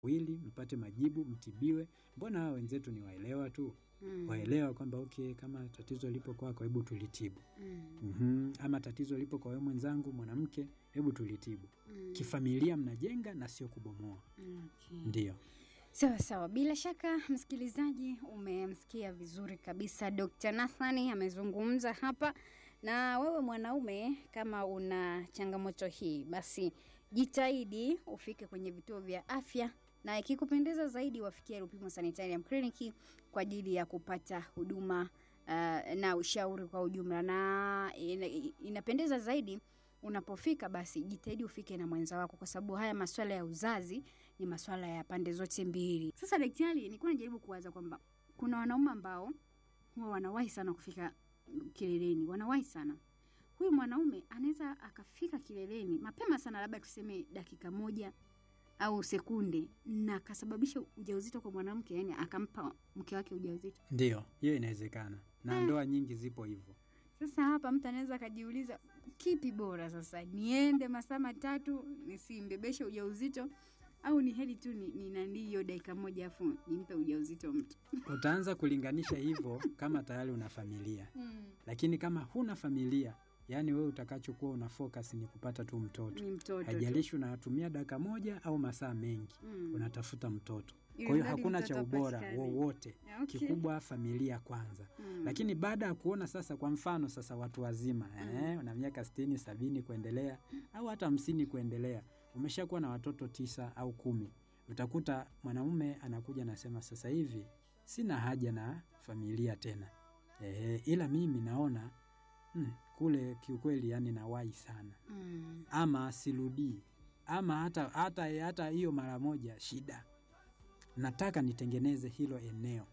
wili mpate majibu, mtibiwe. Mbona hawa wenzetu ni waelewa tu, Mm. waelewa kwamba okay, kama tatizo lipo kwako, hebu tulitibu. Mm. Mhm. Ama tatizo lipo kwa wewe mwenzangu mwanamke, hebu tulitibu. Mm. Kifamilia mnajenga na sio kubomoa. Okay. Ndio. Sawa sawa, bila shaka msikilizaji, umemsikia vizuri kabisa Dr. Nathani amezungumza hapa. Na wewe mwanaume, kama una changamoto hii, basi jitahidi ufike kwenye vituo vya afya, na ikikupendeza zaidi wafikie Rupimo Sanitarium Clinic kwa ajili ya kupata huduma uh, na ushauri kwa ujumla, na ina, inapendeza zaidi unapofika basi jitahidi ufike na mwenza wako, kwa sababu haya maswala ya uzazi ni maswala ya pande zote mbili. Sasa daktari, nilikuwa najaribu kuwaza kwamba kuna wanaume ambao huwa wanawahi sana kufika kileleni, wanawahi sana. Huyu mwanaume anaweza akafika kileleni mapema sana, labda tuseme dakika moja au sekunde, na akasababisha ujauzito kwa mwanamke, yani akampa mke wake ujauzito. Ndio, hiyo inawezekana na Eh. ndoa nyingi zipo hivyo. Sasa hapa mtu anaweza akajiuliza kipi bora sasa, niende masaa matatu nisimbebeshe ujauzito au ni heri tu ni, ni nandi hiyo dakika moja afu nimpe ujauzito mtu Utaanza kulinganisha hivyo kama tayari una familia, lakini kama huna familia, yani wewe utakachokuwa una focus ni kupata tu mtoto, ni mtoto tu. haijalishi unatumia dakika moja au masaa mengi, Mm. unatafuta mtoto. Ili Kwa hiyo mradi hakuna mtoto cha ubora apatikane. wowote, Okay. kikubwa familia kwanza. Mm. Lakini baada ya kuona sasa, kwa mfano sasa, watu wazima eh, una miaka sitini, sabini kuendelea au hata hamsini kuendelea, umeshakuwa na watoto tisa au kumi, utakuta mwanaume anakuja anasema, sasa hivi sina haja na familia tena eh, ila mimi naona mm, kule kiukweli, yani nawahi sana, Mm. ama sirudii, ama hata hata hata hiyo mara moja shida, nataka nitengeneze hilo eneo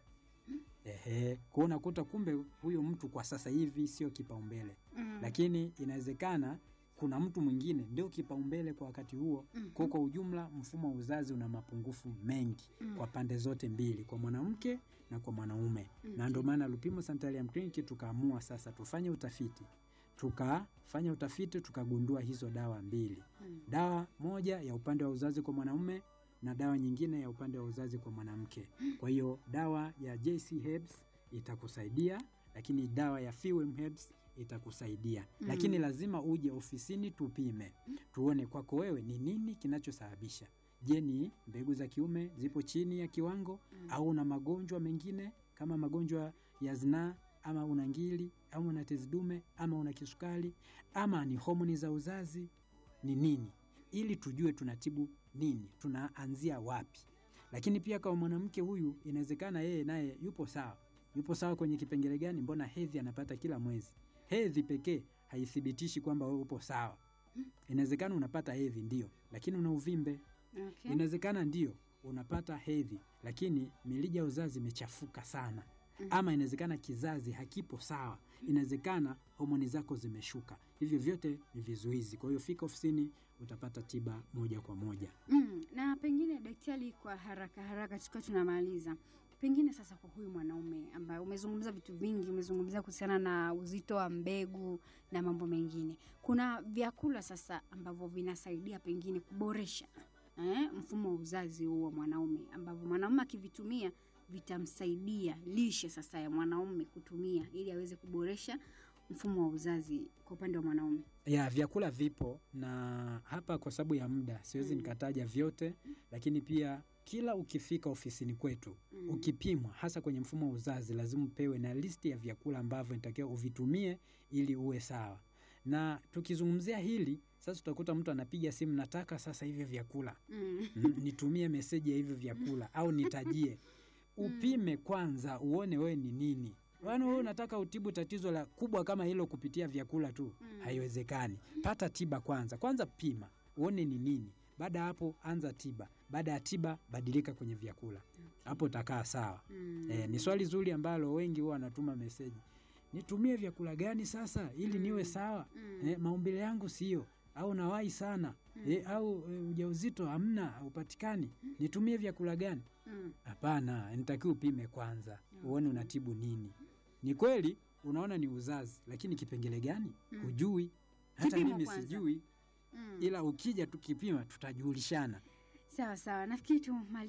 Ehe, kwa unakuta kumbe huyu mtu kwa sasa hivi sio kipaumbele, Mm. lakini inawezekana kuna mtu mwingine ndio kipaumbele kwa wakati huo. Mhm. Kwa kwa ujumla, mfumo wa uzazi una mapungufu mengi Mm. kwa pande zote mbili, kwa mwanamke na kwa mwanaume, na Okay. ndio maana Lupimo Sanitarium Clinic tukaamua sasa tufanye utafiti, tukafanya utafiti tukagundua hizo dawa mbili, Mm. dawa moja ya upande wa uzazi kwa mwanaume na dawa nyingine ya upande wa uzazi kwa mwanamke. Kwa hiyo dawa ya JC Herbs itakusaidia, lakini dawa ya Fewem Herbs itakusaidia Mm. lakini lazima uje ofisini tupime, tuone kwako wewe ni nini kinachosababisha. Je, ni mbegu za kiume zipo chini ya kiwango Mm. au una magonjwa mengine kama magonjwa ya zinaa ama una ngili au una tezi dume ama una kisukari ama ni homoni za uzazi ni nini, ili tujue tunatibu nini, tunaanzia wapi. Lakini pia kwa mwanamke huyu, inawezekana yeye naye yupo sawa, yupo sawa kwenye kipengele gani? Mbona hedhi anapata kila mwezi? Hedhi pekee haithibitishi kwamba wewe upo sawa. Inawezekana unapata hedhi ndio, lakini una uvimbe. Okay. Inawezekana ndio unapata hedhi, lakini mirija ya uzazi imechafuka sana Mhm. ama inawezekana kizazi hakipo sawa, inawezekana homoni zako zimeshuka. Hivyo vyote ni vizuizi. Kwa hiyo fika ofisini, utapata tiba moja kwa moja. Mm. Na pengine daktari, kwa haraka haraka tukiwa tunamaliza, pengine sasa kwa huyu mwanaume ambaye umezungumza vitu vingi, umezungumzia kuhusiana na uzito wa mbegu na mambo mengine, kuna vyakula sasa ambavyo vinasaidia pengine kuboresha eh, mfumo wa uzazi huu wa mwanaume ambavyo mwanaume akivitumia vitamsaidia lishe sasa ya mwanaume kutumia ili aweze kuboresha mfumo wa uzazi kwa upande wa mwanaume. ya vyakula vipo na hapa kwa sababu ya muda siwezi Mm. nikataja vyote, lakini pia kila ukifika ofisini kwetu Mm. ukipimwa, hasa kwenye mfumo wa uzazi, lazima upewe na listi ya vyakula ambavyo inatakiwa uvitumie ili uwe sawa. Na tukizungumzia hili sasa, utakuta mtu anapiga simu, nataka sasa hivyo vyakula Mm. Mm, nitumie meseji ya hivyo vyakula au nitajie. Upime kwanza uone wewe ni nini. Yaani wewe unataka utibu tatizo la kubwa kama hilo kupitia vyakula tu, Mm. haiwezekani. Pata tiba kwanza, kwanza pima uone ni nini. Baada ya hapo anza tiba. Baada ya tiba badilika kwenye vyakula, hapo utakaa sawa. Mm. Eh, ni swali zuri ambalo wengi huwa wanatuma meseji, nitumie vyakula gani sasa ili niwe Mm. sawa? Mm. Eh, maumbile yangu sio au nawahi sana Mm. eh, au eh, ujauzito hamna haupatikani, nitumie vyakula gani? Mm. Hapana, nitakiwa upime kwanza Okay. uone unatibu nini. Ni kweli unaona ni uzazi, lakini kipengele gani Mm. hujui. Hata Kipimo mimi kwanza. sijui, Mm. ila ukija tukipima tutajulishana. Sawa sawa, nafikiri tu